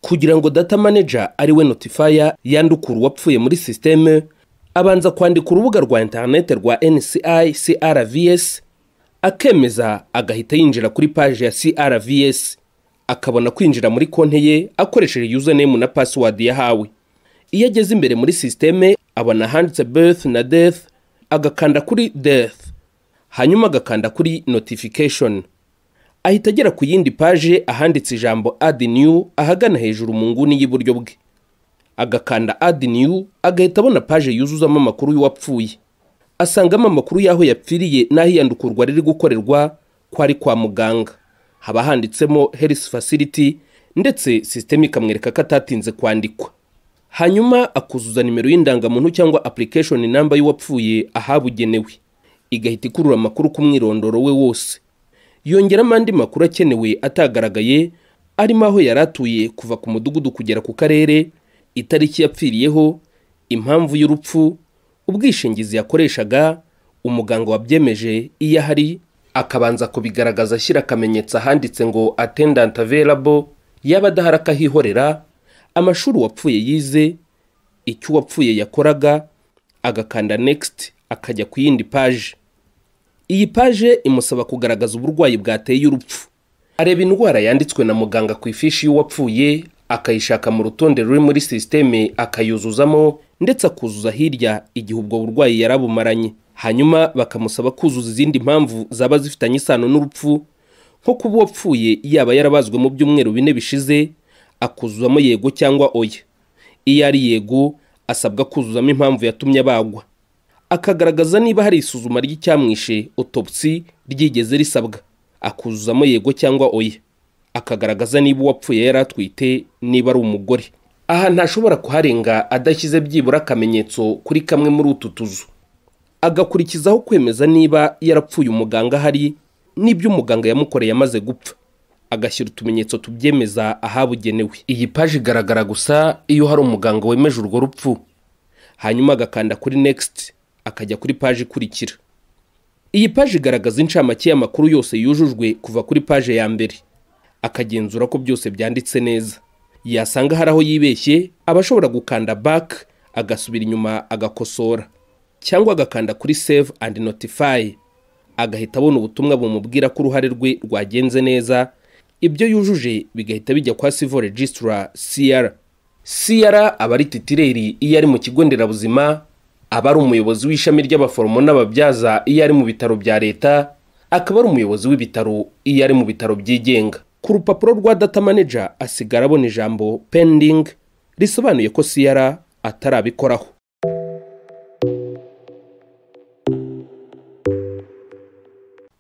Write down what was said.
kugira ngo data manager ariwe notifier yandukure uwapfuye muri sisiteme abanza kwandika urubuga rwa interineti rwa nci crvs akemeza agahita yinjira kuri paji ya crvs akabona kwinjira muri konti ye akoresheje username na password yahawe iyo ageze imbere muri sisiteme abona handitse birth na death agakanda kuri death hanyuma agakanda kuri notification ahita agera ku yindi paje ahanditse ijambo add new ahagana hejuru mu nguni y'iburyo bwe agakanda add new agahita abona paje yuzuzamo amakuru y'uwapfuye asangamo amakuru y'aho yapfiriye n'aho iyandukurwa riri gukorerwa kwari kwa muganga haba handitsemo health facility ndetse sisiteme ikamwereka ko atatinze kwandikwa hanyuma akuzuza nimero y'indangamuntu cyangwa application namba y'uwapfuye ahabugenewe igahita ikurura amakuru ku mwirondoro we wose yongeramo andi makuru akenewe atagaragaye arimo aho yari atuye kuva ku mudugudu kugera ku karere itariki yapfiriyeho impamvu y'urupfu ubwishingizi yakoreshaga umuganga wabyemeje iyo ahari akabanza kubigaragaza ashyira akamenyetso ahanditse ngo atendant available yaba adahari akahihorera amashuri wapfuye yize icyo uwapfuye yakoraga agakanda next akajya ku yindi paje iyi paje imusaba kugaragaza uburwayi bwateye urupfu areba indwara yanditswe na muganga ku ifishi y'uwapfuye akayishaka mu rutonde ruri muri sisiteme akayuzuzamo ndetse akuzuza hirya igihe ubwo burwayi yari abumaranye hanyuma bakamusaba kuzuza izindi mpamvu zaba zifitanye isano n'urupfu nko kuba uwapfuye yaba yarabazwe mu byumweru bine bishize akuzuzamo yego cyangwa oya iyo ari yego asabwa kuzuzamo impamvu yatumye abagwa akagaragaza niba hari isuzuma ry'icyamwishe otopsi ryigeze risabwa akuzuzamo yego cyangwa oya akagaragaza niba uwapfuye yari atwite niba ari umugore aha ntashobora kuharenga adashyize byibura akamenyetso kuri kamwe muri utu tuzu agakurikizaho kwemeza niba yarapfuye umuganga ahari n'ibyo umuganga yamukoreye amaze gupfa agashyira utumenyetso tubyemeza ahabugenewe iyi paji igaragara gusa iyo hari umuganga wemeje urwo rupfu hanyuma agakanda kuri next akajya kuri paji ikurikira iyi paji igaragaza incamake y'amakuru yose yujujwe kuva kuri paje ya mbere akagenzura ko byose byanditse neza yasanga hari aho yibeshye aba ashobora gukanda back agasubira inyuma agakosora cyangwa agakanda kuri save and notify agahita abona ubutumwa bumubwira ko uruhare rwe rwagenze neza ibyo yujuje bigahita bijya kwa civil registrar cr cr aba ari titireri iyo ari mu kigo nderabuzima aba ari umuyobozi w'ishami ry'abaforomo n'ababyaza iyo ari mu bitaro bya leta akaba ari umuyobozi w'ibitaro iyo ari mu bitaro byigenga ku rupapuro rwa data manager asigara abona ijambo pending risobanuye ko cr atarabikoraho